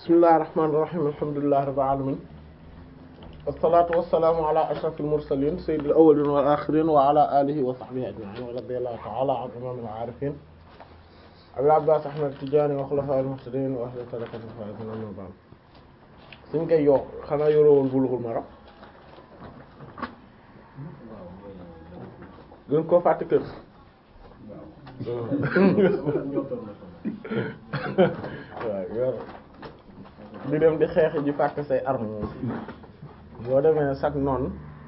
bismillahir rahmanir rahim alhamdulillahi rabbil alamin wassalatu wassalamu ala ashrafil mursalin sayyidil awwalin wal akhirin wa ala alihi wa sahbihi ajma'in wa radiyallahu ta'ala an imamil arifin abil abbas ahmad tijani wa khulafa'il muhtadin wa ahli tariqatil faizin amma ba'd suñ koy yokk xanaa yorowoon bulughul maram gën koo fàtte kër waaw yor di dem di xeex ji fàtte say arme boo demee sax noonu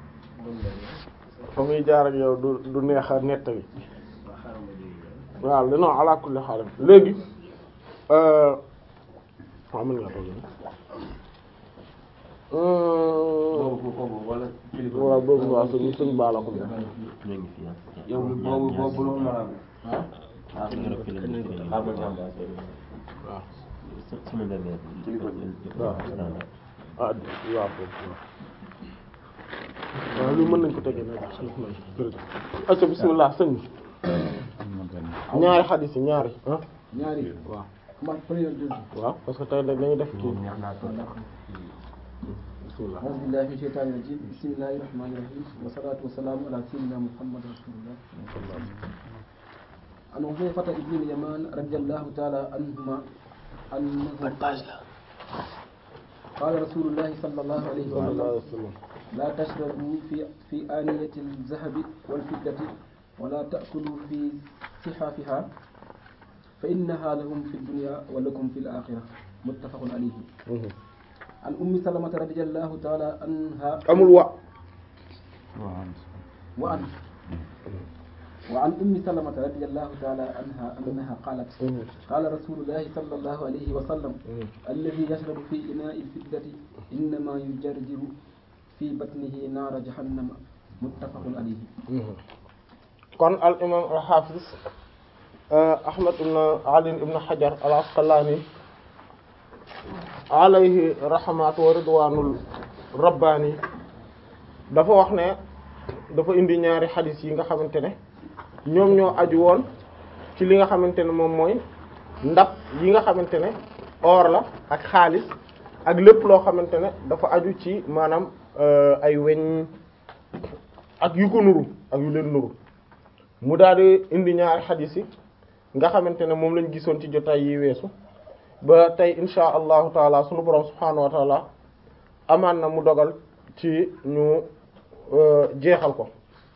fa muy jaar ak yow du du neex a nett bi waaw li non ala kulli haal léegi waaw mën nga toog waaw boobu waaw suñ suñ baala ko yow boobu boobu lu ma waaw ah waaw foofu waaw lu mën nañ ko tegee nag jërëjëf acca bismillah sëñ bi ñaari xadis yi ñaari ah ñaari waaw man première deuxième waaw parce que tey nag dañuy def kii bismillah أعوذ بالله من الشيطان الرجيم بسم الله الرحمن الرحيم والصلاة والسلام على سيدنا محمد رسول الله عن حذيفة بن اليمان رضي الله تعالى عنهما أنه قال رسول الله صلى الله عليه صلى الله عليه وسلم وسلم لا تشربوا في في آنية الذهب والفضة ولا تأكلوا في صحافها فإنها لهم في الدنيا ولكم في الآخرة متفق عليه عن أم سلمة رضي الله تعالى عنها amul wa وعن وعن أم سلمة رضي الله تعالى عنها أنها قالت قال رسول الله صلى الله عليه وسلم الذي يشرب في إناء الفضة إنما يجرجر في بطنه نار جهنم متفق عليه kon al imam al hafiz ahmad ibn ali ibn hajar al asqalani alayhi rahmatu wa ridwanul rabbani dafa wax ne dafa indi ñaari xadis yi nga xamante ne ñoom ñoo aju woon ci li nga xamante ne moom mooy ndab yi nga xamante ne or la ak xaalis ak lépp loo xamante ne dafa aju ci maanaam ay weñ ak yu ko nuru ak yu leen nuru mu daal di indi ñaari xadis yi nga xamante ne moom lañ gisoon ci jotaay yi weesu ba tey insha allahu taala sunu borom subhaanahu wa taala amaan na mu dogal ci ñu jeexal ko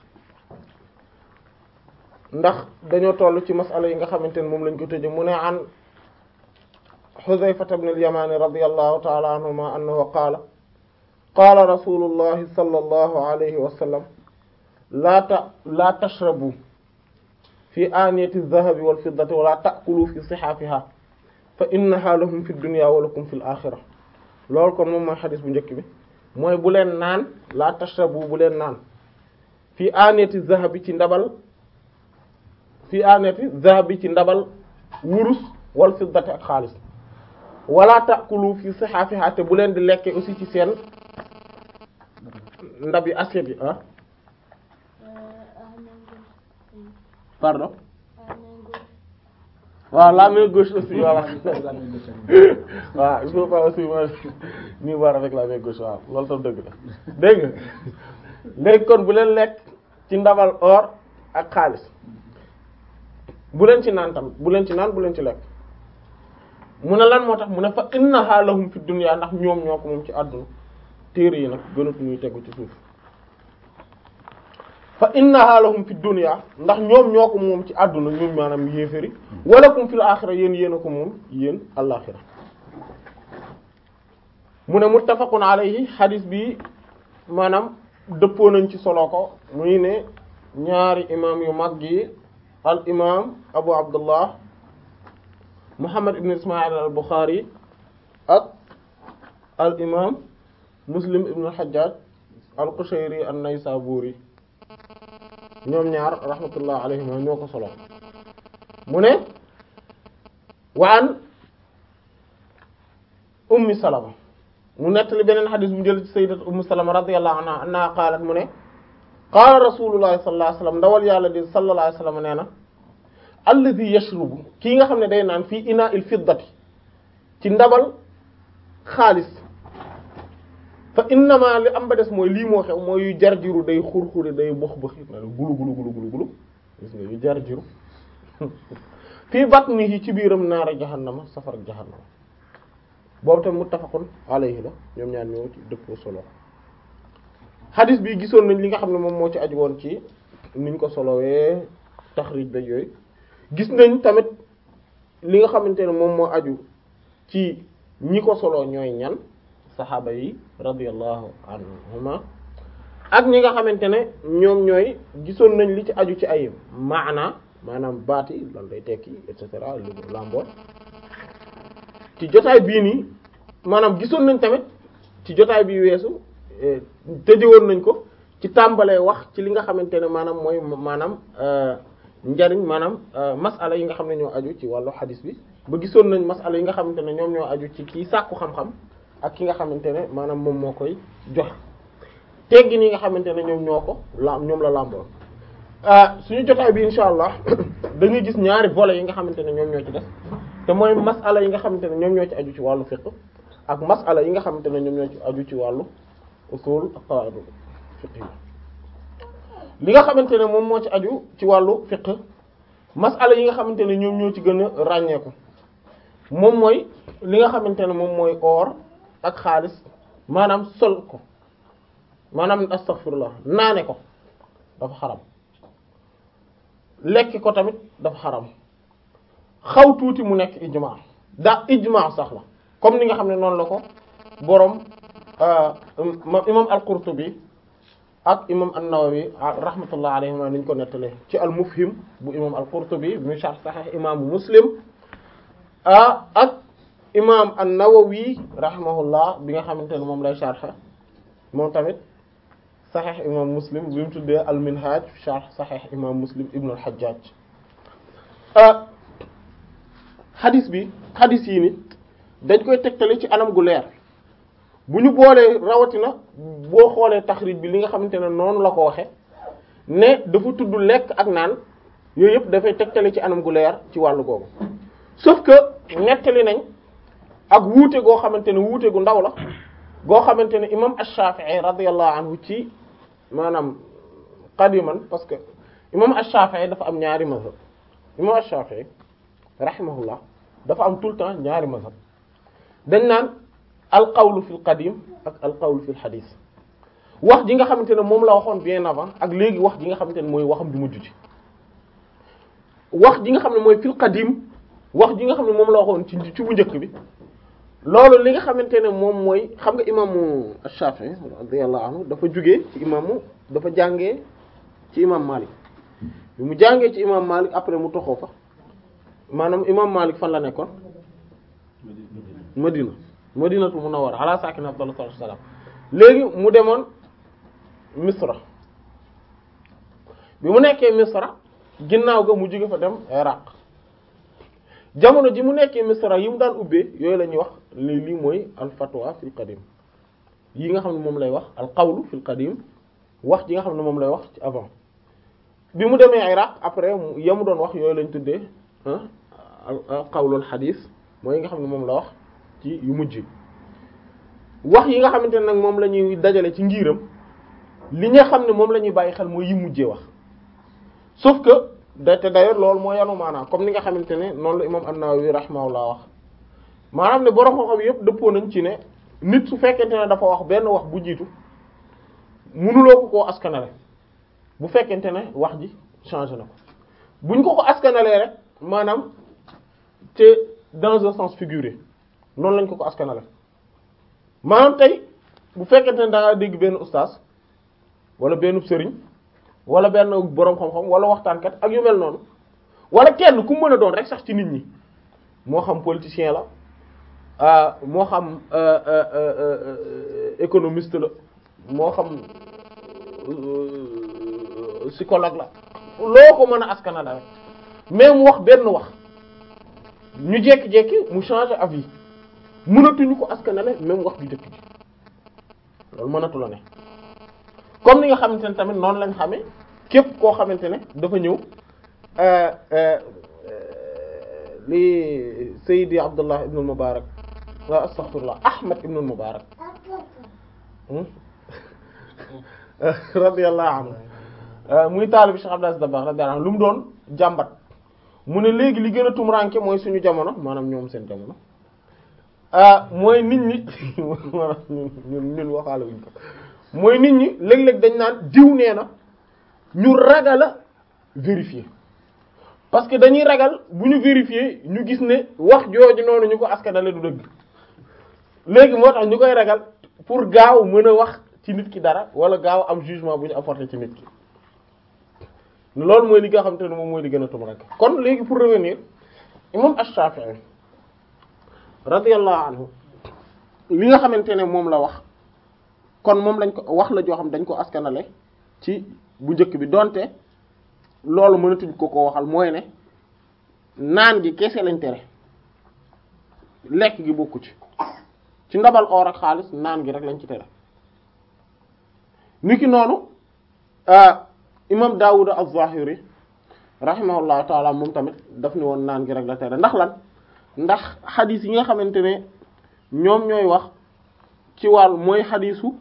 ndax dañoo toll ci masala yi nga xamante ne moom lañ ko tëje mu ne an Xuzayfata ibn al-Yamani radiyallahu taala anhuma annahu qaala qaala rasulullahi sallallahu alayhi wa sallam laa ta laa tashrabu fi aaniyati adh-dhahabi wal fiddati wa laa ta'kulu fi sihaafiha fa innaha lahum fi dunya wa lakum fil axira loolu kon moom mooy xadis bu njëkk bi mooy bu leen naan laa tashrabu bu leen naan fi aaniyati adh-dhahabi ci ndabal fi aaniyati adh-dhahabi ci ndabal wurus wal fiddati ak xaalis wala ta'kulu fi sihaafiha te bu leen di lekke aussi ci seen ndab yi assiette yi ah pardon waaw la main gauche aussi voilà waaw il faut pas aussi ma ni war avec la main gauche waaw loolu tam dëgg la dégg nga léegi kon bu leen lekk ci ndabal or ak xaalis bu leen ci naan tamit bu leen ci naan bu leen ci lekk mu ne lan moo tax mu ne fa innaha lahum fi dunya ndax ñoom ñoo ko moom ci àdduna téere yi nag gënatu ñuy tegu ci suuf fa innaha lahum fi dunya ndax ñoom ñoo ko moom ci àdduna ñoom maanaam yéeféri walakum fil axira yéen yéen a ko moom yéen alaxira mu ne muttafaqun alayhi hadis bi maanaam dëppoo nañ ci solo ko muy ne ñaari imam yu mag yi al imam abu abdullah muhammad ibn ismail al bukhari ak al imam muslim ibn al hajjaj al qushayri an naysaburi ñoom ñaar rahmatullah alayhima ñoo ko solo mu ne waan ummi salama mu nettali beneen xadis bu jël ci sayyidat ummu salama radiyallahu anha anna qaalat mu ne qaala rasulullahi sallallahu alayhi wasallam ndawal yàlla di sallallahu alayhi wasallam nee na alladhi yashrubu kii nga xam ne day naan fii ina il fiddati ci ndabal xaalis fa innama li am ba des mooy lii moo xew mooy yu jar jiru day xur-xuri day box boxi na gulu gulu gulu gulu gulu gis nga yu jar jiru fii batnihi ci biiram naara jahannama safara jahannama boobu tam muttafaqun alayhi la ñoom ñaar ñoo ci dëppoo solo hadis bi gisoon nañ li nga xam ne moom moo ci aju woon ci niñ ko solowee taxrij ba yooyu gis nañ tamit li nga xamante ne moom moo aju ci ñi ko solo ñooy ñan saxaaba yi radiyallahu anhuma ak ñi nga xamante ne ñoom ñooy gisoon nañ li ci aju ci ay maana maanaam baati lan lay tekki et cetera lu lambool ci jotaay bii nii maanaam gisoon nañ tamit ci jotaay bi weesu tëjewoon nañ ko ci tàmbalee wax ci li nga xamante ne maanaam mooy maanaam njariñ maanaam masala yi nga xam ne ñoo aju ci wàllu xadis bi ba gisoon nañ masala yi nga xamante ne ñoom ñoo aju ci kii sàkku xam-xam ak ki nga xamante ne maanaam moom moo koy joxe teggin yi nga xamante ne ñoom ñoo ko la ñoom la làmboon suñu jotaay bi insha allah dañuy gis ñaari volets yi nga xamante ne ñoom ñoo ci def te mooy masala yi nga xamante ne ñoom ñoo ci aju ci wàllu fiqh ak masala yi nga xamante ne ñoom ñoo ci aju ci wàllu usul ak qawaid fiqh yi li nga xamante ne moom moo ci aju ci wàllu fiqh masala yi nga xamante ne ñoom ñoo ci gën a ràññeeku moom mooy li nga xamante ne moom mooy or ak xaalis maanaam sol ko maanaam astaghfirullah naane ko dafa xaram lekki ko tamit dafa xaram xaw tuuti mu nekk ijma da ijma sax la comme ni nga xam ne noonu la ko boroom imam al-Qurtubi ak imam an-Nawawi rahmatullah alayhima niñ ko nettalee ci al-Mufhim bu imam al-Qurtubi bu sharh sahih imaamu Muslim ah ak imam an-Nawawi rahimahullah bi nga xamante ne moom lay sharh moom tamit sahih imam Muslim bi mu tuddee al-Minhaj sharh sahih imam Muslim ibn al-Hajjaj xadis bi xadis yi ni dañ koy tegtale ci anam gu leer bu ñu boolee rawatina boo xoolee taxrij bi li nga xamante ne noonu la ko waxe ne dafa tudd lekk ak naan yooyu yëpp dafay tegtale ci anam gu leer ci wàllu googu sauf que nettali nañ ak wuute goo xamante ne wuute gu ndaw la goo xamante ne imam ash-Shafi'i radiyallahu anhu ci maanaam qadiman parce que imam ash-Shafi'i dafa am ñaari mazhab imam ash-Shafi'i rahimahullah dafa am tout le temps ñaari mazhab dañ naan al qawlu fil qadim ak al qawlu fil hadith wax ji nga xamante ne moom la waxoon bien avant ak léegi wax ji nga xamante ne mooy waxam ju mujj ci wax ji nga xam ne mooy fil qadim wax ji nga xam ne moom la waxoon ci ci bu njëkk bi loolu li nga xamante ne moom mooy xam nga imaamu Shafi'i radiyallahu anhu dafa jugee ci imaamu dafa jàngee ci imam Malik bi mu jàngee ci imam Malik après mu toxoo fa maanaam imam Malik fan la nekkoon Madina Madinatu Munawwara ala sakin afdalu salatu wassalam léegi mu demoon Misra bi mu nekkee Misra ginnaaw ga mu jóge fa dem Iraq jamono ji mu nekkee Misra yi mu daan ubbee yooyu la ñuy wax lii lii mooy al fatwa fil qadim yi nga xam ne moom lay wax al qawlu fil qadim wax ji nga xam ne moom lay wax ci avant bi mu demee Iraq après ya mu doon wax yooyu lañ tuddee al qawlul hadith mooy yi nga xam ne moom la wax ci yu mujj wax yi nga xamante ne nag moom la ñuy dajale ci ngiiram li nga xam ne moom la ñuy bàyyi xel mooy yi mujjee wax sauf que da te d'ailleurs loolu moo yanu maanaam comme ni nga xamante ne noonu la imam an-Nawawi rahimahullah wax maanaam ne borom xam-xam yëpp dëppoo nañ ci ne nit su fekkente ne dafa wax benn wax bu jiitu mënuloo ko koo askanale bu fekkente ne wax ji changé na ko buñ ko ko askanalee rek maanaam te dans un sens figuré noonu lañ ko ko askanale maanaam tey bu fekkente ne da nga dégg benn ustaas wala benn sëriñ wala benn boroom xam-xam wala waxtaankat ak yu mel noonu wala kenn ku mën a doon rek sax ci nit ñi moo xam politicien la moo xam économiste la moo xam psychologue la loo ko mën a askanale rek mais mu wax benn wax ñu jekki-jekki mu changer avis mënatuñu ko askanale même wax ju jëkk ji loolu mënatu la ne comme ni nga xamante ne tamit noonu lañ xamee képp koo xamante ne dafa ñëw li Sayyidi Abdullah ibn Mubarak waaw astaghfirullah Ahmad ibn al-Mubarak radiyallahu anhu muy taalibi Cheikh Abdou Aziz Dabakh radiyallahu anhu lu mu doon jàmbat mu ne léegi li gën a tumuraanke mooy suñu jamono maanaam ñoom seen jamono mooy nit ñi ñun ñun waxaale wuñ ko mooy nit ñi léeg-léeg dañ naan diw nee na ñu ragal a vérifier parce que dañuy ragal bu ñu vérifier ñu gis ne wax jooju noonu ñu ko askanale du dëgg léegi moo tax ñu koy ragal pour gaaw mën a wax ci nit ki dara wala gaaw am jugement bu ñu apporter ci nit ki loolu mooy li nga xam te ne moom mooy li gën a tum rek kon léegi pour revenir imam Ash-Shafi'i radiyallahu anhu li nga xamante ne moom la wax kon moom lañ ko wax la joo xam dañ ko askanale ci bu njëkk bi donte loolu mënatuñ ko ko waxal mooy ne naan gi kese lañ tere lekk gi bokku ci ci ndabal or ak xaalis naan gi rek lañ ci tere niki noonu imam Daawud az-Zahiri rahimahullahu taala moom tamit daf ni woon naan gi rek la tere ndax lan ndax xadis yi nga xamante ne ñoom ñooy wax ci wàll mooy xadisu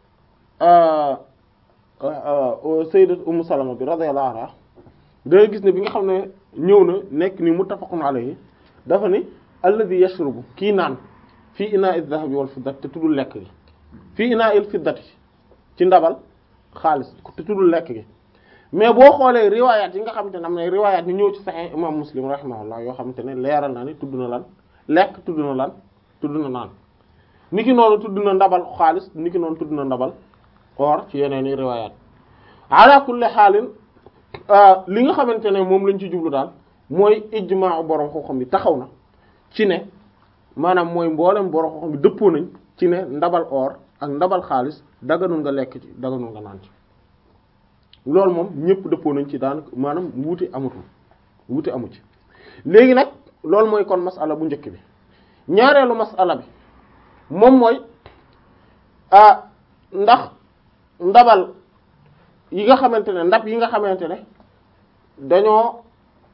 sayyidat Ummu Salama bi radiyallahu anha da gis ne bi nga xam ne ñëw na nekk ni muttafaqun alayhi dafa ni alladhi yashrubu kii naan fii inaa il dhahabi wal fiddati te tuddul lekk gi fii inaa il fiddati ci ndabal xaalis te tuddul lekk gi mais boo xoolee riwaayaat yi nga xamante ne am na riwaayaat yi ñëw ci Sahih imam Muslim rahimahullah yoo xamante ne leeral na ni tudd na lan lekk tudd na lan tudd na naan niki noonu tudd na ndabal xaalis niki noonu tudd na ndabal or ci yeneen i riwaayaat ala kulli xaalin li nga xamante ne moom lañ ci jublu daal mooy ijmaa borom xam-xam bi taxaw na ci ne maanaam mooy mboolem borom xam-xam bi dëppoo nañ ci ne ndabal or ak ndabal xaalis daganul nga lekk ci daganul nga naan ci loolu moom ñëpp dëppoo nañ ci daan maanaam wuute amatul wuute amu ci léegi nag loolu mooy kon masala bu njëkk bi ñaareelu masala bi moom mooy ah ndax ndabal yi nga xamante ne ndab yi nga xamante ne dañoo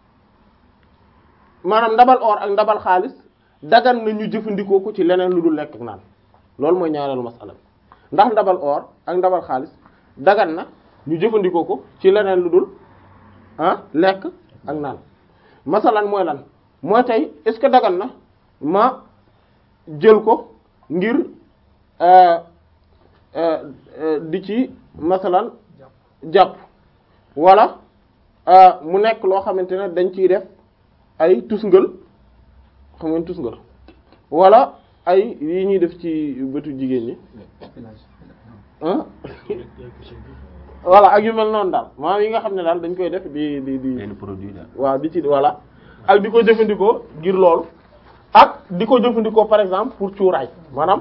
maanaam ndabal or ak ndabal xaalis dagan na ñu jëfandikoo ko ci leneen lu dul lekk ak naan loolu mooy ñaareelu masala bi ndax ndabal or ak ndabal xaalis dagan na ñu jëfandikoo ko ci leneen lu dul ah lekk ak naan masalan mooy lan mooy tey est-ce que dagan na ma jël ko ngir di ci masalan jàpp wala mu nekk loo xamante ne dañ ciy def ay tusngal xam ngeen tusngal wala ay yi ñuy def ci bëtu jigéen ñi ah voilà ak yu mel noonu daal maanaam yi nga xam ne daal dañ koy def di di di benn produit la. waaw di ci voilà ak di ko jëfandikoo ngir loolu ak di ko jëfandikoo par exemple pour cuuraay maanaam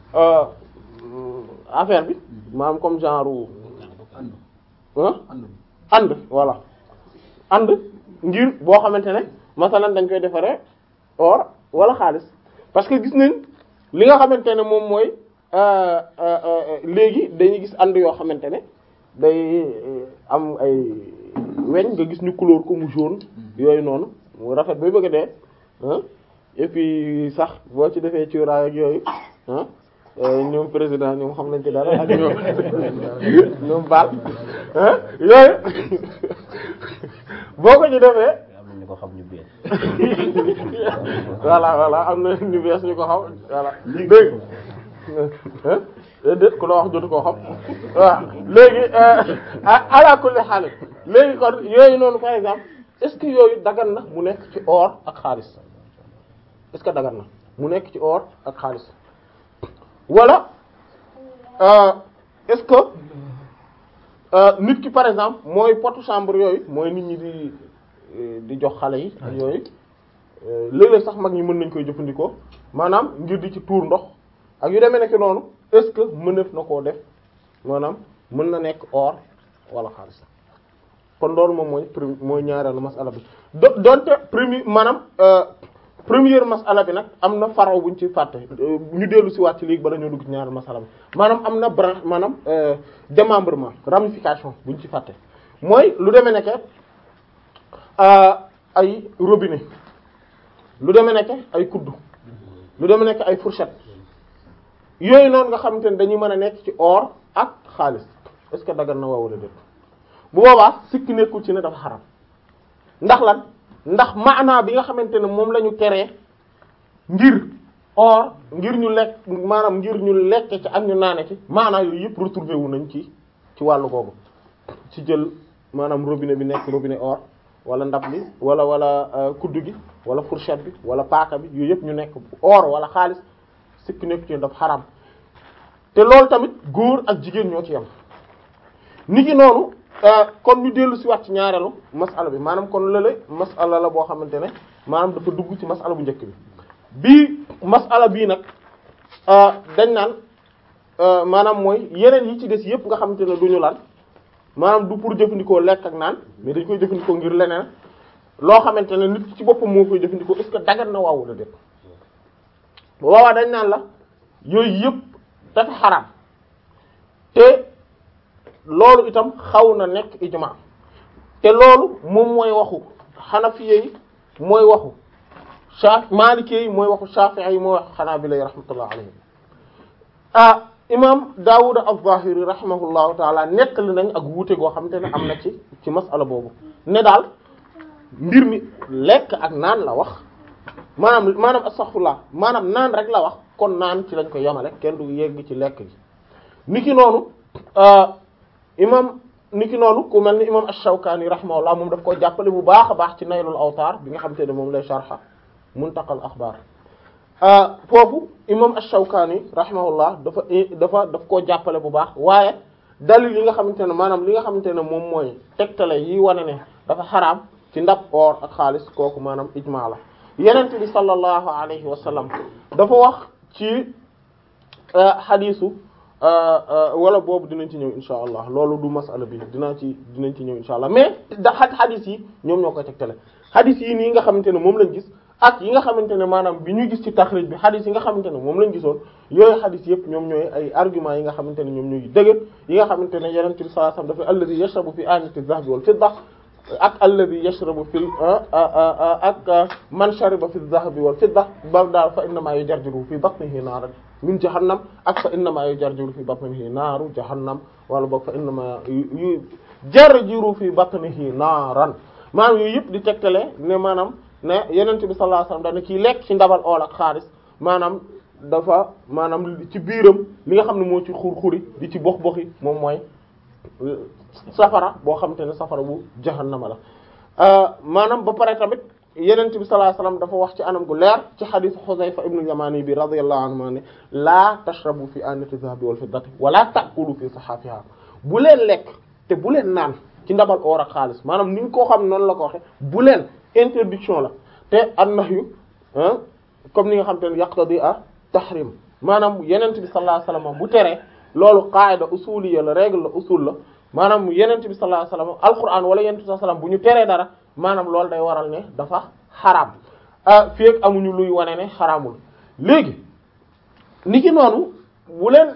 affaire bi maanaam comme genre ah and voilà and ngir boo xamante ne masalan dañ koy defaree or wala xaalis parce que gis nañ li nga xamante ne moom mooy léegi dañuy gis and yoo xamante ne day am ay weñ nga gis ñu couleur ko mu jaune yooyu noonu mu rafet bay bëgg a dee ah et puis sax boo ci defee cuuraay ak yooyu ah ñoom président ñoom xam nañ ci dara ak ñoom ñoom baal ah yooyu boo ko ci defee am na ñu ko xam ñu bees. voilà voilà am na ñu bees ñu ko xam voilà dégg déet ku la wax jotu koo xam waaw léegi ala kulli xaal léegi kon yooyu noonu par exemple est-ce que yooyu dagan na mu nekk ci or ak xaalis est-ce que dagan na mu nekk ci or ak xaalis wala est-ce que nit ki par exemple mooy potu chambre yooyu mooy nit ñi di di jox xale yi ak yooyu léeg-léeg sax mag ñi mën nañ koy jëfandikoo maanaam ngir di ci tuur ndox ak yu demee nekk noonu est-ce que mëneef na koo def maanaam mën na nekk or wala xaalis kon loolu moom mooy premier mooy ñaareelu masala bi do donte premier maanaam première masala bi nag am na faraw buñ ci fàtte ñu dellu si waat ci léegi bala ñoo dugg ci ñaareelu masala bi maanaam am na branche maanaam démembrement ramification buñ ci fàtte mooy lu demee nekk ay robinet lu demee nekk ay kuddu lu deme nekk ay fourchette yooyu noonu nga xamante ne dañuy mën a nekk ci or ak xaalis est-ce que dagan na waaw wala déet bu boobaa sikki nekkul ci ne dafa xaram ndax lan ndax maanaa bi nga xamante ne moom la ñu teree ngir or ngir ñu lekk maanaam ngir ñu lekk ci ak ñu naane ci maanaa yooyu yëpp retrouvé wu nañ ci ci wàllu googu ci jël maanaam robinet bi nekk robinet or wala ndab li wala wala kuddu gi wala fourchette bi wala paaka bi yooyu yëpp ñu nekk or wala xaalis sikki nekk ci dafa xaram te loolu tamit góor ak jigéen ñoo ci yam ni ki noonu kon ñu dellu si waat ci ñaareelu masala bi maanaam kon lële masala la boo xamante ne maanaam dafa dugg ci masala bu njëkk bi bii masala bii nag dañ naan maanaam mooy yeneen yi ci des yëpp nga xamante ne duñu lan maanaam du pour jëfandikoo lekk ak naan mais dañ koy jëfandikoo ngir leneen loo xamante ne nit ci boppam moo koy jëfandikoo est-ce que dagan na waaw la def waawaa dañ naan la yooyu yëpp dafa xaraam te loolu itam xaw na nekk ijma te loolu moom mooy waxu xanafiye yi mooy waxu sa maalikee yi mooy waxu shafi'i yi mooy waxu xanaabila yi rahmatullah alayhim ah imam Daawud az-Zahiri rahimahullahu taala nettali nañ ak wuute goo xamante ne am na ci ci masala boobu ne daal mbir mi lekk ak naan la wax maanaam maanaam astaghfirullah maanaam naan rek la wax kon naan ci lañ ko yemale kenn du yegg ci lekk gi niki noonu imam niki noonu ku mel ni imam ash-Shawkani rahimahullah moom daf ko jàppale bu baax a baax ci Naylul Awtar bi nga xamante ne moom lay sharha Muntaqal Akhbar foofu imam ash-Shawkani rahimahullah dafa dafa daf koo jàppale bu baax waaye dalil yi nga xamante ne maanaam li nga xamante ne moom mooy tegtale yi wane ne dafa xaraam ci ndab or ak xaalis kooku maanaam ijmaa la yenente bi sallallahu alayhi wa sallam dafa wax ci xadiisu wala boobu dinañ ci ñëw insha allah loolu du masala bi dinaa ci dinañ ci ñëw insha allah mais da xadiis yi ñoom ñoo koy tegtale xadiis yi nii nga xamante ne moom lañ gis ak yi nga xamante ne maanaam bi ñu gis ci taxrij bi xadis yi nga xamante ne moom lañ gisoon yooyu xadis yëpp ñoom ñooy ay arguments yi nga xamante ne ñoom ñooy dëgër yi nga xamante ne yonent bi sallallahu alayhi wasallam dafa alladhi yashrabu fi anati adh-dhahabi wal fidda ak alladhi yashrabu fil ak man shariba fi adh-dhahabi wal fidda ba daal fa innama yujarjiru fi batnihi naaran min jahannam ak fa innama yujarjiru fi batnihi naaru jahannam wala boog fa innama yujarjiru fi batnihi naaran maanaam yooyu yëpp di tegtale ne maanaam ne yenent bi sallallahu alayhi wasallam dana kii lekk ci ndabal ool ak xaalis maanaam dafa maanaam ci biiram li nga xam ne moo ci xur-xuri di ci box-boxi moom mooy safara boo xamante ne safara bu jahannama la maanaam ba pare tamit yenent bi sallallahu alayhi wasallam dafa wax ci anam gu leer ci xadiis Xuzayfa ibnu Yamani bi radiyallahu anhu ma ne laa tashrabu fi anati dhahabi wal fiddati wala ta'kulu fi sahafiha bu leen lekk te bu leen naan ci ndabal oor ak xaalis maanaam ni ñu koo xam noonu la ko waxe bu leen interdiction la te an-nahyu comme ni nga xam te ne yaqtadi a tahrim maanaam yenent bi sallallahu alayhi wasallam bu teree loolu qaida usuliyya la règle la usul la maanaam yenent bi sallallahu alayhi wasallam alquran wala yenent bi sallallahu alayhi wasallam bu ñu teree dara maanaam loolu day waral ne dafa xaraam ah fii ak amuñu luy wane ne xaraamul léegi ni ki noonu bu leen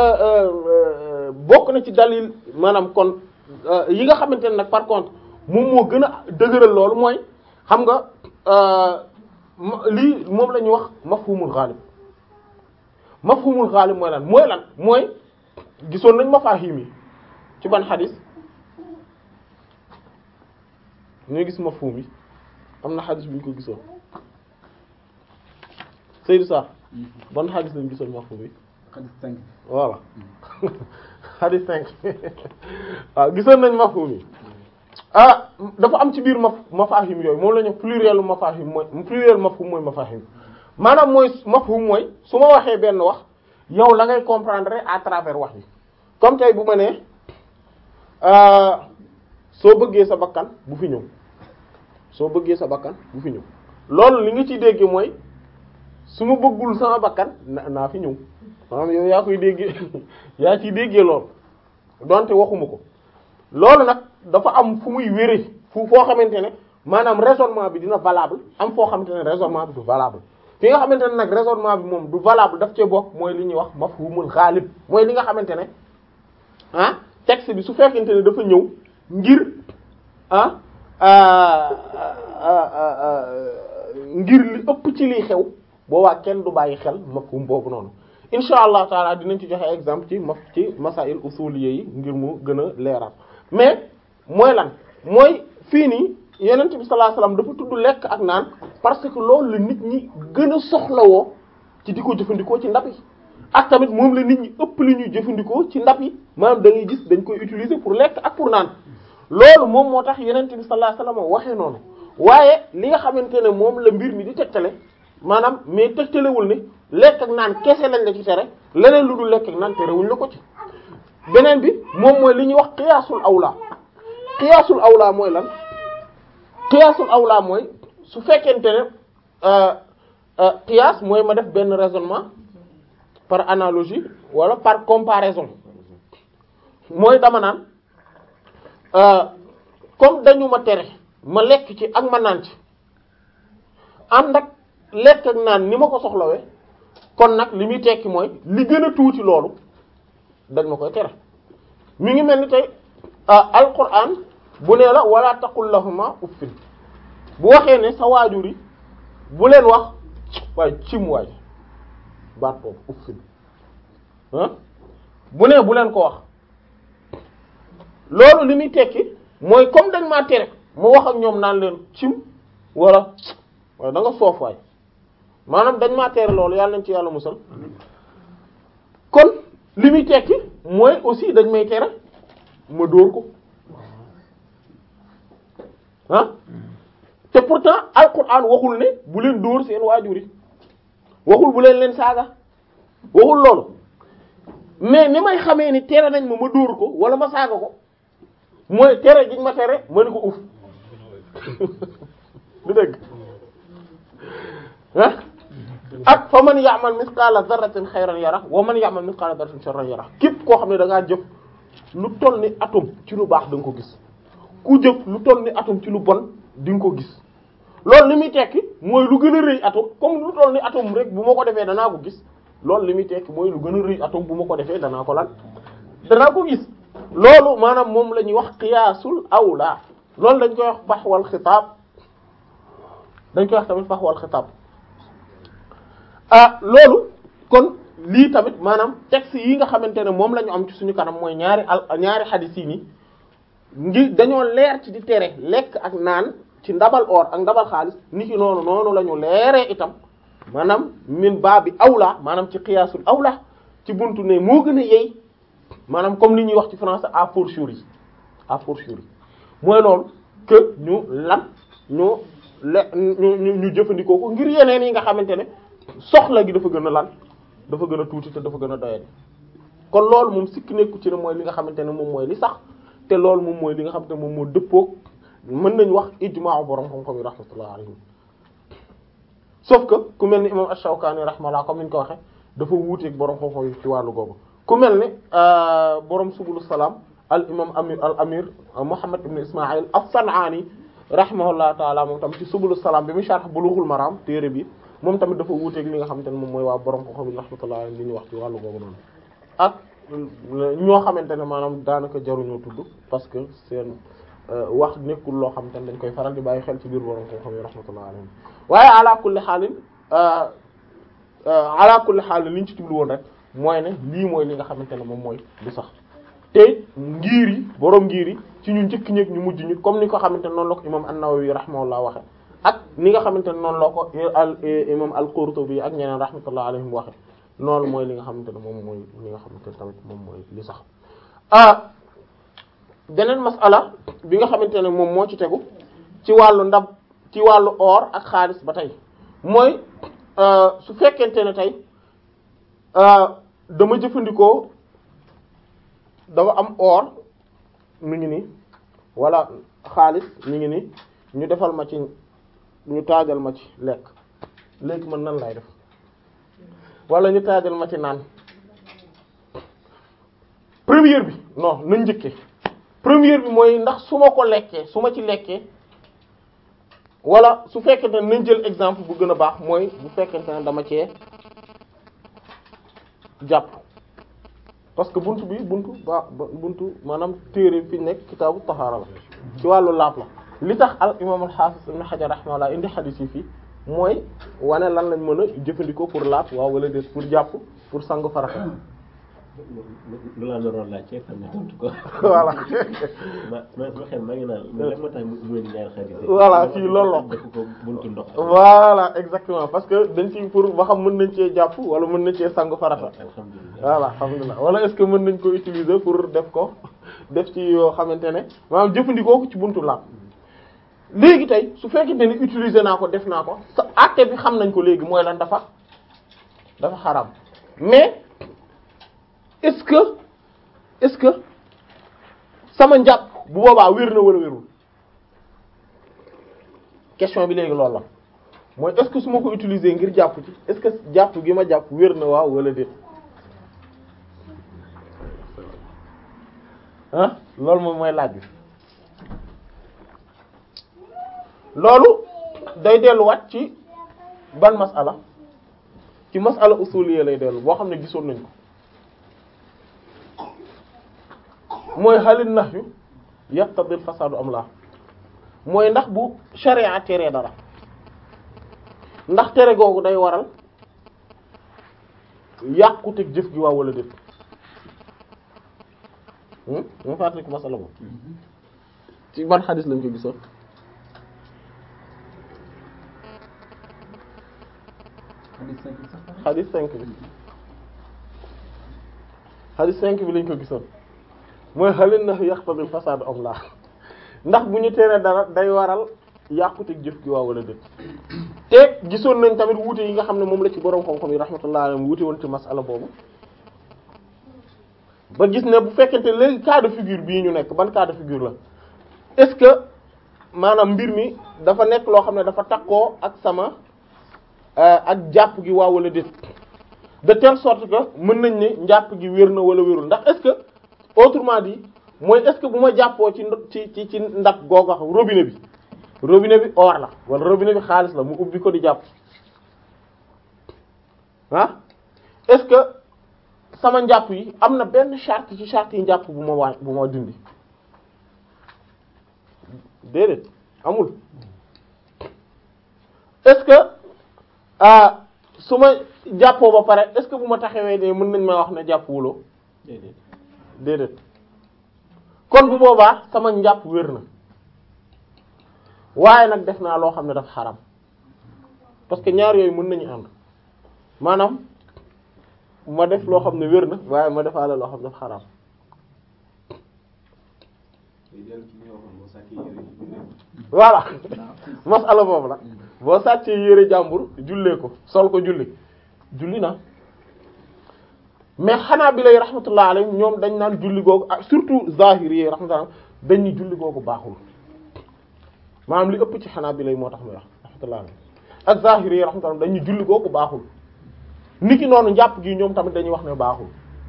bokk na ci dalil maanaam kon yi nga xamante ne nag par contre moom moo gën a dëgëral loolu mooy xam nga lii moom la ñuy wax mafhumul ghalib mafhumul ghalib mooy lan mooy lan mooy gisoon nañ mafahim yi ci ban xadis ñooy gis mafhum yi am na xadis bu ñu ko gisoon Seydou Sarr ban xadis lañ gisoon mafhum yi xadis cinq voilà xadis cinq waaw gisoon nañ mafhum yi ah dafa am ci biir maf mafahim yooyu moom la ñu pluriel mafahim mooy pluriel mafhum mooy mafahim maanaam mooy mafhum mooy su ma waxee benn wax yow la ngay comprendre à travers wax yi comme tey bu ma nee soo bëggee sa bakkan bu fi ñëw soo bëggee sa bakkan bu fi ñëw loolu li nga ciy dégg mooy su ma bëggul sama bakkan na naa fi ñëw maanaam yow yaa koy déggee yaa ciy déggee loolu donte waxuma ko loolu nag dafa am fu muy wéree fu foo xamante ne maanaam raisonnement bi dina valable am foo xamante ne raisonnement bi du valable fi nga xamante ne nag raisonnement bi moom du valable daf cee bokk mooy li ñuy wax mafhumul ghalib mooy li nga xamante ne ah texte bi su fekkente ne dafa ñëw ngir ah ngir li ëpp ci liy xew boobaa kenn du bàyyi xel mafhum boobu noonu insha allah taala dinañ ci joxe exemple ci maf ci masail usuliyya yi ngir mu gën a leeral mais mooy lan mooy fii nii yonent bi sallallahu alayhi wasallam dafa tudd lekk ak naan parce que loolu la nit ñi gën a soxlawoo ci di ko jëfandikoo ci ndab yi ak tamit moom la nit ñi ëpp li ñuy jëfandikoo ci ndab yi maanaam da ngay gis dañ koy utiliser pour lekk ak pour naan loolu moom moo tax yonent bi sallallahu alayhi wasallam waxee noonu waaye li nga xamante ne moom la mbir mi di tegtale maanaam mais tegtalewul ne lekk ak naan kese lañ la ci tere leneen lu dul lekk ak naan terewuñ la ko ci beneen bi moom mooy li ñuy wax qiyaasul awla qiyaasul awla mooy lan qiyaasul awla mooy su fekkente ne qiyaas mooy ma def benn raisonnement par analogie wala par comparaison mooy dama naan comme dañu ma tere ma lekk ci ak ma naan ci ànd ak lekk ak naan ni ma ko soxlawee kon nag li muy tekki mooy li gën a tuuti loolu dañ ma koy tere mi ngi mel ni tey alquran bu nee la wala taqul lahuma uffin bu waxee ne sa waajur yi bu leen wax waaye cim waay baat boobu uffin ah bu nee bu leen ko wax loolu li muy tekki mooy comme dañ maa tere mu wax ak ñoom naan leen cim wala waaye da nga soof waay maanaam dañ maa tere loolu yàlla nañ ci yàlla musal kon li muy tekki mooy aussi dañ may tere ma dóor ko ah te pourtant alquran waxul ne bu leen dóor seen waajur yi waxul bu leen leen saaga waxul loolu mais ni may xamee ni tere nañ ma ma dóor ko wala ma saaga ko mooy tere giñ ma tere ma ni ko uf du dëgg ah ak fa man ya'mal mithqala dharratin khayran yara wa man ya'mal mithqala dharratin sharran yara képp koo xam ne da ngaa jëf lu toll ni atome ci lu baax da nga ko gis ku jëf lu toll ni atome ci lu bon di nga ko gis loolu li muy tekki mooy lu gën a rëy atome comme lu toll ni atome rek bu ma ko defee danaa ko gis loolu li muy tekki mooy lu gën a rëy atome bu ma ko defee danaa ko lan danaa ko gis loolu maanaam moom la ñuy wax qiyaasul awla loolu dañ koy wax faxwal xitaab dañ koy wax tamit faxwal xitaab ah loolu kon lii tamit maanaam texte yi nga xamante ne moom la ñu am ci suñu kanam mooy ñaari al ñaari xadis yi nii ngi dañoo leer ci di tere lekk ak naan ci ndabal or ak ndabal xaalis ni ki noonu noonu la ñu leeree itam maanaam min baa bi awla maanaam ci qiyaasul awla ci buntu ne moo gën a yey maanaam comme li ñuy wax ci français à fortiori à fortiori mooy loolu que ñu lan ñu le ñu ñu jëfandikoo ko ngir yeneen yi nga xamante ne soxla gi dafa gën a lan dafa gën a tuuti te dafa gën a doyadi kon loolu moom sikki nekku ci ne mooy li nga xamante ne moom mooy li sax te loolu moom mooy li nga xamante ne moom moo dëppoog mën nañu wax ijma'u borom xam-xam yi rahmatullah alayhim sauf que ku mel ni imam Ash-Shawkani rahmatullah comme ni ñu ko waxe dafa wuuteeg borom xam-xam yi ci wàllu googu ku mel ni borom subulu salaam al imam amir al amir Muhammad ibn Ismaïl as-San'ani rahimahullah taala moom tam ci subulu salaam bi mu sharh Bulughul Maram téere bi moom tamit dafa wuuteeg li nga xamante ne moom mooy waa borom ko xam yi rahmatullah alayhi li ñu wax ci wàllu boobu noonu ak ñoo xamante ne maanaam daanaka jaruñoo tudd parce que seen wax nekkul loo xamante ne dañ koy faral di bàyyi xel ci biir borom ko xam yi rahmatullah alayhi waaye ala kulli xaalin ala kulli xaalin li ñu ci jublu woon rek mooy ne lii mooy li nga xamante ne moom mooy lu sax te ngir yi borom ngir yi ci ñu njëkk ñëpp ñu mujj ñu comme ni ko xamante ne noonu la ko imam an-Nawawi rahimahullah waxe ak ni nga xamante ne noonu la ko al imam al-Qurtubi ak ñeneen rahmatullah alayhim waxe noonu mooy li nga xamante ne moom mooy li nga xamante ne tamit moom mooy li sax ah beneen masala bi nga xamante ne moom moo ci tegu ci wàllu ndab ci wàllu or ak xaalis ba tey mooy su fekkente ne tey dama jëfandikoo dama am or mi ngi nii wala xaalis mi ngi nii ñu defal ma ci ñu taajal ma ci lekk léegi man nan lay def wala ñu taajal ma ci naan première bi non nañ njëkkee première bi mooy ndax su ma ko lekkee su ma ci lekkee wala su fekkente ne nañ jël exemple bu gën a baax mooy bu fekkente ne dama cee jàpp parce que buntu bi buntu ba buntu maanaam téere fi nekk kitaabu tahaara la ci wàllu laab la li tax al imaam al hafiz ibn hajar rahimahullah indi xadiis yi fii mooy wane lan lañ mën a jëfandikoo pour laab waaw wala déet pour jàpp pour sangu farata lu laa naroon laaj ci xam ne tontu ko. voilà ma ma sama xel maa ngi naan mais lan moo tax mu mu indi ñaari xarit yi. Voilà, fii loolu la. def ko buntu ndox. voilà exactement parce que dañ ci pour ba xam mën nañ cee jàpp wala mën nañ cee sangu farata alhamdulilah. voilà alhamdulilah wala est-ce que mën nañ ko utiliser pour def ko def ci yoo xamante ne maanaam jëfandikoo ko ci buntu laab léegi tey su fekkente ni utiliser naa ko def naa ko sa acte bi xam nañ ko léegi mooy lan dafa dafa xaram mais est-ce que est-ce que sama njàpp bu boobaa wér na wala wérul question bi léegi loolu la mooy est-ce que su ma ko utiliser ngir jàpp ci est-ce que jàpp gi ma jàpp wér na waaw wala déet ah loolu moom mooy laaj bi loolu day delluwaat ci ban masala ci masala usuliyya lay dellu boo xam ne gisoon nañ ko mooy halil nahyu yaqtadil fasadu am la mooy ndax bu sharia tere dara ndax tere googu day waral yàquteg jëf gi waaw wala déet mu fàttali ko masala boobu ci ban xadis lañ ko gisoon hadith cinq bi sax xadis cinq bi xadis cinq bi lañ ko gisoon mooy xalin na yaqtadil fasad am la ndax bu ñu teree dara day waral yàquteg jëf gi waaw wala déet te gisoon nañ tamit wuute yi nga xam ne moom la ci boroom xam-xam yi rahmatullah alayhim wuute woon ci masala boobu ba gis ne bu fekkente léegi cas de figure bii ñu nekk ban cas de figure la est-ce que maanaam mbir mi dafa nekk loo xam ne dafa takkoo ak sama ak jàpp gi waaw wala déet de telle sorte que mën nañ ne njàpp gi wér na wala wérul ndax est-ce que autrement dit mooy est-ce que bu ma jàppoo ci ndo- ci ci ci ndax googa robinet bi robinet bi or la wala robinet bi xaalis la mu ubbi ko di jàpp ah est-ce que sama njàpp yi am na benn charte ci charte yi njàpp bu ma waa bu ma dindi déedéet amul est-ce que ah su ma jàppoo ba pare est-ce que bu ma taxawee ne mën nañ ma wax ne jàpp wuloo déedéet. déedéet kon bu boobaa sama njàpp wér na waaye nag def naa loo xam ne dafa xaram parce que ñaar yooyu mën nañu ànd maanaam ma def loo xam ne wér na waaye ma defaale loo xam ne dafa xaram voilà masala boobu la boo sàccee yére jàmbur jullee ko sol ko julli julli na mais xanaa bi lay rahmatullah alayhim ñoom dañ naan julli googu ak surtout zahiri yi rahmatullah dañ ni julli googu baaxul maanaam li ëpp ci xanaa bi lay moo tax muy wax rahmatullah alayhim ak zahiri yi rahmatullah dañ ni julli googu baaxul niki noonu njàpp gi ñoom tamit dañuy wax ne baaxul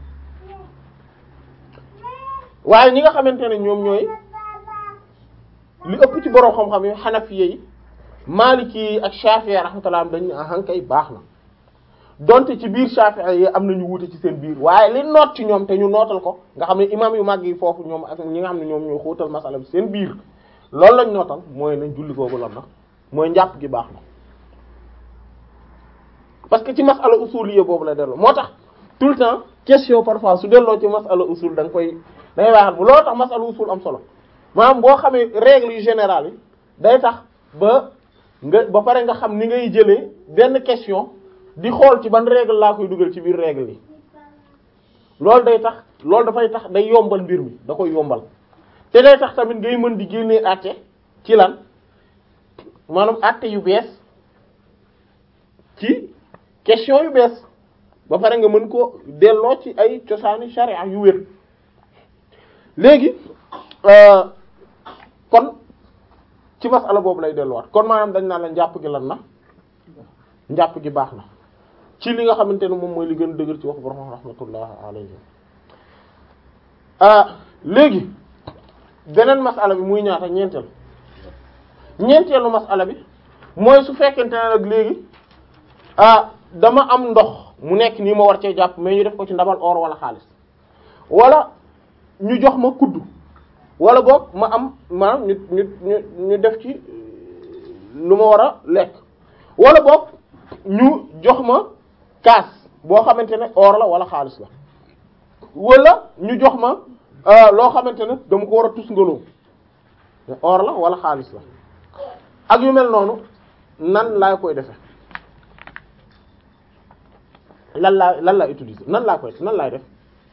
waaye ñi nga xamante ne ñoom ñooy li ëpp ci borom xam-xam yi xanafiye yi maliki yi ak shafi'i rahmatullah dañ ne ahankay baax na donte ci biir shafi'i yi am nañu wuute ci seen biir waaye li noot ci ñoom te ñu nootal ko nga xam ne imam yu mag yi foofu ñoom ak ñi nga xam ne ñoom ñoo xóotal masala bi seen biir loolu lañ nootal mooy nañ julli googu lan na mooy njàpp gi baax na parce que ci masala usuliyya boobu la delloo moo tax tout le temps question parfois su delloo ci masala usul da nga koy da ngay waxal bu loolu tax masala usul am solo maanaam boo xamee règle yu générale yi day tax ba nga ba pare nga xam ni ngay jëlee benn question di xool ci ban règle laa koy dugal ci biir règle yi loolu day tax loolu dafay tax day yombal mbir mi da koy yombal te day tax tamit ngay mën di génnee àtte ci lan maanaam àtte yu bees ci question yu bees ba pare nga mën ko delloo ci ay cosaani sharia yu wér léegi kon ci masala boobu lay delluwaat kon maanaam dañ naan la njàpp gi lan na njàpp gi baax na ci li nga xamante ne moom mooy li gën a dëgër ci wax borom rahmatullah alayhi ah léegi beneen masala bi muy ñaata ñeenteel ñeenteelu masala bi mooy su fekkente ne nag léegi ah dama am ndox mu nekk nii ma war cee jàpp mais ñu def ko ci ndabal or wala xaalis wala ñu jox ma kuddu wala boog ma am maanaam ñu ñu ñu ñu def ci lu ma war a lekk wala boog ñu jox ma kaas boo xamante ne or la wala xaalis la wala ñu jox ma loo xamante ne dama ko war a tusngaloo or la wala xaalis la ak yu mel noonu nan laa koy defe lan laa lan laa utiliser nan laa koy nan laay def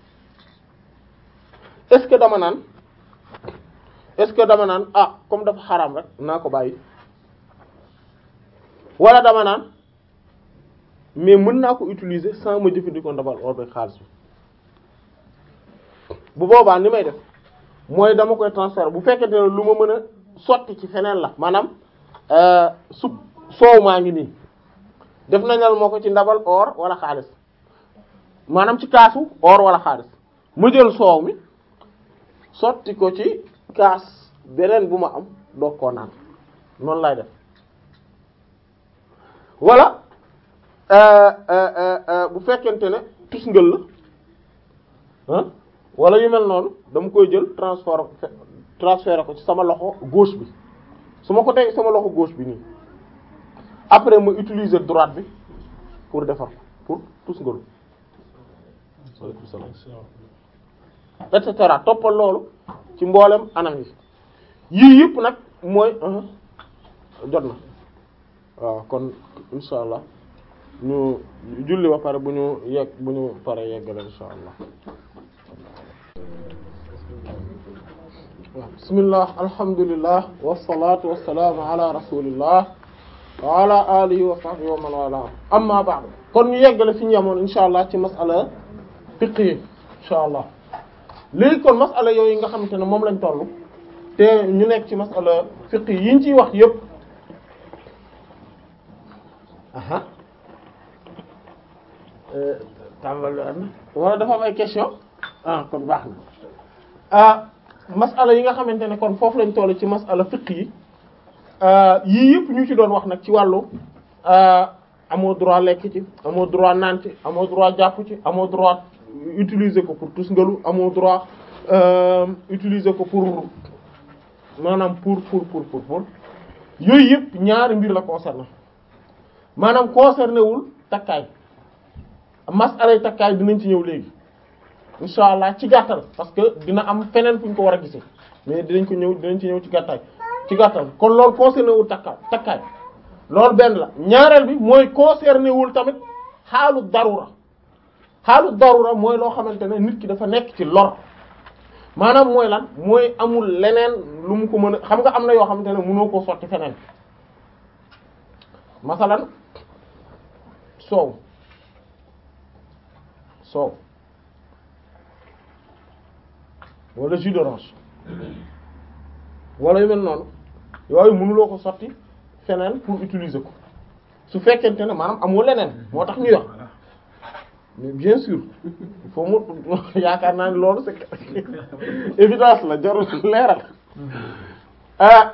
est-ce que dama naan est-ce que dama naan ah comme dafa xaraam rek naa ko bàyyi wala dama naan mais mën naa ko utiliser sans ma jëfandikoo ndabal or beeg xaalis bi bu boobaa ni may def mooy dama koy transférer bu fekkente ne lu ma mën a sotti ci feneen la maanaam sup soow maa ngi nii def nañal moo ko ci ndabal or wala xaalis maanaam ci kaasu or wala xaalis ma jël soow mi sotti ko ci kaas beneen bu ma am doog koo naan noonu lay def wala bu fekkente ne tusngal la ah wala yu mel noonu dama koy jël transfert transférer ko ci sama loxo gauche bi su ma ko teg sama loxo gauche bi nii après ma utiliser droite bi pour defar ko pour tusngalu waaleykum salaam et cetera toppal loolu ci mboolem anam yi yii yëpp nag mooy jot na waaw kon insha allah ñu julli ba pare bu ñu yegg bu ñu pare yeggale insha allah waaw bismillah alhamdulillah wassalatu wassalamu ala rasulillah wa ala alihi wa sahbihi wa man wala amma ba'd kon ñu yeggale fi ñu yemoon insha allah ci masala fiqh yi insha allah léegi kon masala yooyu nga xamante ne moom lañ toll te ñu nekk ci masala fiqh yi ñu ciy wax yépp aha tàmbali na wala dafa am ay question ah kon baax na ah masala yi nga xamante ne kon foofu lañ toll ci masala fiqh yi yii yëpp ñu ci doon wax nag ci wàllu amoo droit lekk ci amoo droit naan ci amoo droit jàpp ci amoo droit utiliser ko pour tusngalu amoo droit utiliser ko pour maanaam pour pour pour pour pour yooyu yëpp ñaari mbir la concerné maanaam concerné wul takkaay masalay takkaay dinañ ci ñëw léegi insha allah ci gàttal parce que dina am feneen fu ñu ko war a gisee mais dinañ ko ñëw dinañ ci ñëw ci gàttaay ci gàttal kon loolu concerné wul takkaay takkaay loolu benn la ñaareel bi mooy concerné wul tamit xaalu darura xaalu darura mooy loo xamante ne nit ki dafa nekk ci lor maanaam mooy lan mooy amul leneen lu mu ko mën a xam nga am na yoo xamante ne mënoo koo sotti feneen masalan soow soow wala jus d'orange wala yu mel noonu yooyu mënuloo ko sotti feneen pour utiliser ko su fekkente ne maanaam amoo leneen moo tax ñuy wax mais bien sûr il faut mu yaakaar naa ni loolu c'est évidence la jarul leeral ah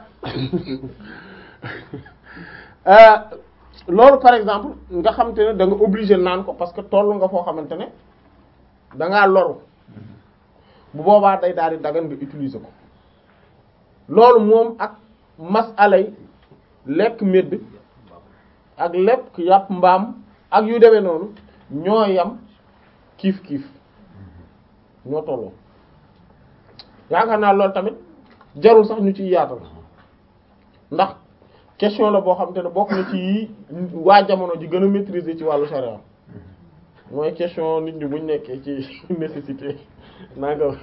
loolu par exemple nga xamante ne da nga obligé naan ko parce que toll nga foo xamante ne da ngaa loru bu boobaa day daal di dagan nga utiliser ko loolu moom ak masalay lekk médd ak lekk yàpp mbaam ak yu demee noonu ñoo yam kiif kiif ñoo tolloo yaakaar naa loolu tamit jarul sax ñu ciy yaatal ndax question la boo xam te ne bokk na ci yi waa jamono ji gën a maîtriser ci wàllu charia mooy question nit ñi buñ nekkee ci nécessité naa nga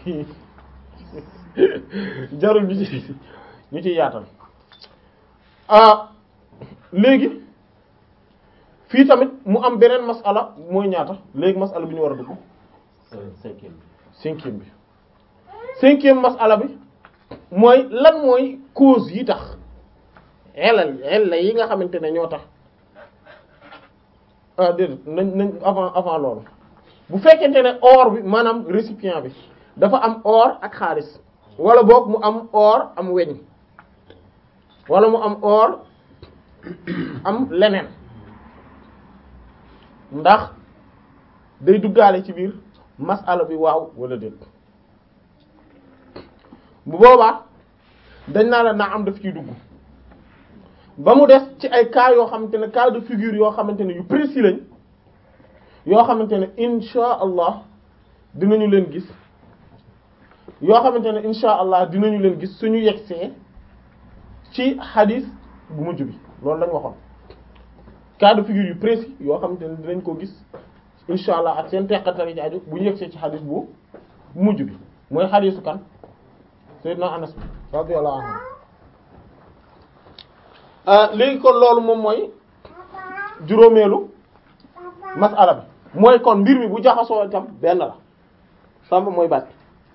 jarul ñu ci ñu ciy yaatal ah léegi fii tamit mu am beneen masala mooy ñaata léegi masala bi ñu war a dugg cinquième bi cinquième bi cinquième masala bi mooy lan mooy cause yi tax xelal xel yi nga xamante ne ñoo tax ah déedéet nañ nañ avant avant loolu bu fekkente ne or bi maanaam récipient bi dafa am or ak xaalis wala boog mu am or am weñ wala mu am or am leneen ndax day duggaale ci biir masala bi waaw wala déet bu boobaa dañ naa la naa am daf ciy dugg ba mu des ci ay cas yoo xamante ne cas de figure yoo xamante ne yu précis lañ yoo xamante ne insha allah dinañu leen gis yoo xamante ne insha allah dinañu leen gis suñu yegsee ci xadis bu mujj bi loolu lañ waxoon cas de figure yu précis yoo xamante ne dinañ ko gis insha allah ak seen teqatari ci aju bu ñu yegsee ci xadis bu mujj bi mooy xadisu kan sayyidina Anas bi radiyallahu anhu léegi kon loolu moom mooy juróomeelu masala bi mooy kon mbir mi bu jaxasoo itam benn la sàmp mooy baat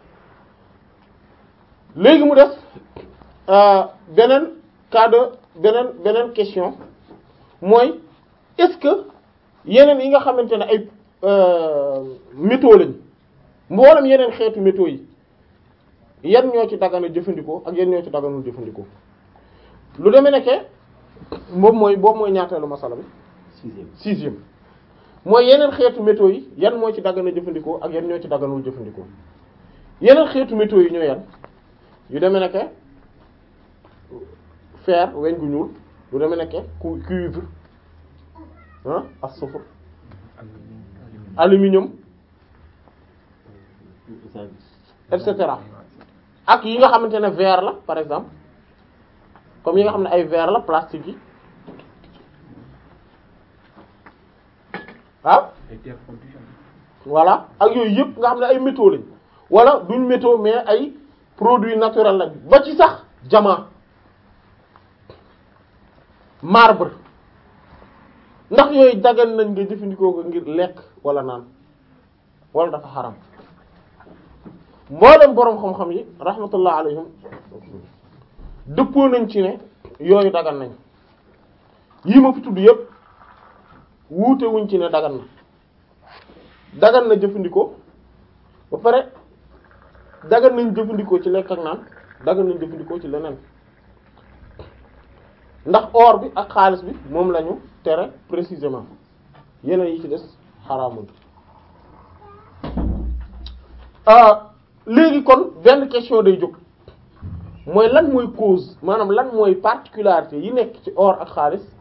léegi mu des beneen cas de beneen beneen question mooy est-ce que yeneen yi nga xamante ne ay métaux lañ mboolem yeneen xeetu métaux yi yan ñoo ci dagana jëfandikoo ak yan ñoo ci daganul jëfandikoo lu demee nekke moom mooy boobu mooy ñaateelu masala bi sixième sixième mooy yeneen xeetu métaux yi yan moo ci daggana jëfandikoo ak yan ñoo ci dagganul jëfandikoo yeneen xeetu métaux yi ñoo yan yu demee nekke fer weñ gu ñuul lu demee nekke cu cuivre ah ak soufre aluminium et cetera ak yi nga xamante ne verre la par exemple comme yi nga xam ne ay verre la plastique yi ah voilà ak yooyu yëpp nga xam ne ay métaux lañ wala duñ métaux mais ay produits naturels lañ ba ci sax diamant marbre ndax yooyu dagan nañ nga jëfandikoo ko ngir lekk wala naan wala dafa xaram mboolem boroom xam-xam yi rahmatullah alayhim dëppoo nañ ci ne yooyu dagan nañ yii ma fi tudd yëpp wuute wuñ ci ne dagan na dagan na jëfandikoo ba pare dagan nañ jëfandikoo ci lekk ak naan dagan nañ jëfandikoo ci leneen ndax or bi ak xaalis bi moom lañu tere précisément yeneen yi ci des xaraamul léegi kon benn question day jóg mooy lan mooy cause maanaam lan mooy particularité yi nekk ci or ak xaalis